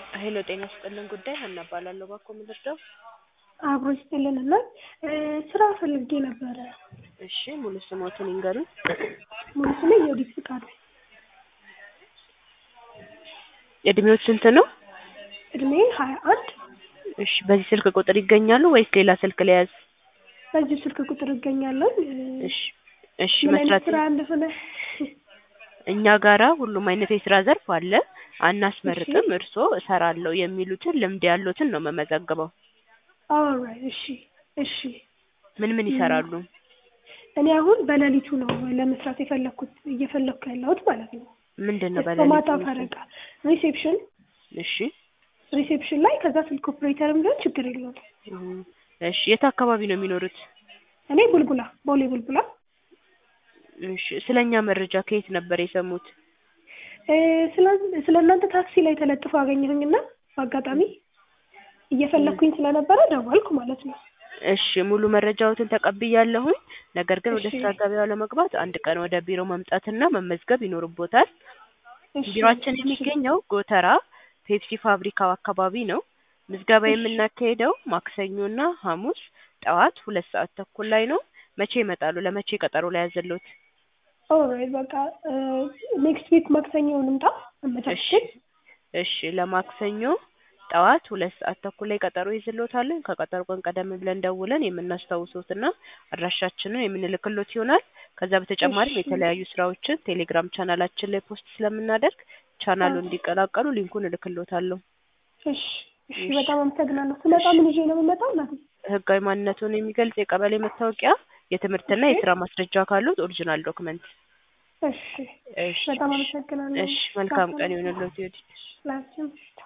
ሄሎ ጤና ይስጥልን ጉዳይ ሀና እባላለሁ። እባክዎ ምን ልርዳው? አብሮ ይስጥልን እና ስራ ፈልጌ ነበረ። እሺ ሙሉ ስሞትን ይንገሩኝ። ሙሉ ስሜ የወዲት ፍቃዱ። እድሜዎት ስንት ነው? እድሜ ሀያ አንድ እሺ በዚህ ስልክ ቁጥር ይገኛሉ ወይስ ሌላ ስልክ ለያዝ? በዚህ ስልክ ቁጥር እገኛለሁ። እሺ እሺ ምን አይነት መስራት ስራ እንደሆነ እኛ ጋራ ሁሉም አይነት የስራ ዘርፍ አለ። አናስመርጥም። እርስዎ እሰራለሁ የሚሉትን ልምድ ያሉትን ነው መመዘግበው። ኦልራይት እሺ እሺ። ምን ምን ይሰራሉ? እኔ አሁን በሌሊቱ ነው ለመስራት የፈለኩት እየፈለኩ ያለሁት ማለት ነው። ምንድን ነው በማታ በሌሊት ፈረቃ ሪሴፕሽን እሺ ሪሴፕሽን ላይ ከዛ ስልክ ኦፕሬተርም ቢሆን ችግር የለውም። እም፣ እሺ የት አካባቢ ነው የሚኖሩት? እኔ ቡልቡላ ቦሌ ቡልቡላ እሺ ስለኛ መረጃ ከየት ነበር የሰሙት? እ፣ ስለ ስለ እናንተ ታክሲ ላይ ተለጥፎ አገኘሁኝና በአጋጣሚ እየፈለኩኝ ስለነበረ ደወልኩ ማለት ነው። እሺ ሙሉ መረጃዎትን ተቀብያለሁኝ። ነገር ግን ወደ እሺ። ስራ ገበያው ለመግባት አንድ ቀን ወደ ቢሮ መምጣትና መመዝገብ ይኖርቦታል። እሺ፣ ቢሮአችን እሺ። የሚገኘው ጎተራ ፔፕሲ ፋብሪካው አካባቢ ነው። ምዝገባ እሺ። የምናካሄደው ማክሰኞና ሐሙስ ጠዋት ሁለት ሰዓት ተኩል ላይ ነው። መቼ ይመጣሉ? ለመቼ ቀጠሮ ላይ ያዘሎት? ኦልራይት በቃ ኔክስት ዊክ ማክሰኞ እንምጣ እሺ አመቻችተን። እሺ ለማክሰኞ ጠዋት ሁለት ሰዓት ተኩል ላይ ቀጠሮ ይዝሎታለን። ከቀጠሮ ቀን ቀደም ብለን ደውለን የምናስታውሶትና አድራሻችንን የምንልክሎት ይሆናል። ከዛ በተጨማሪም እሺ። የተለያዩ ስራዎችን ቴሌግራም ቻናላችን ላይ ፖስት ስለምናደርግ ቻናሉ አዎ። እንዲቀላቀሉ ሊንኩን እልክሎታለሁ። እሺ እሺ፣ እሺ። በጣም አመሰግናለሁ። ስመጣ ምን ይዤ ነው የምመጣው እናቴ? ህጋዊ ማንነቱን የሚገልጽ የቀበሌ መታወቂያ፣ የትምህርትና እሺ። የስራ ማስረጃ ካሉት ኦሪጂናል ዶክመንት። እሺ እሺ በጣም እሺ አመሰግናለሁ። እሺ መልካም ቀን ይሁንልዎት። ይወዲድ ላንቺም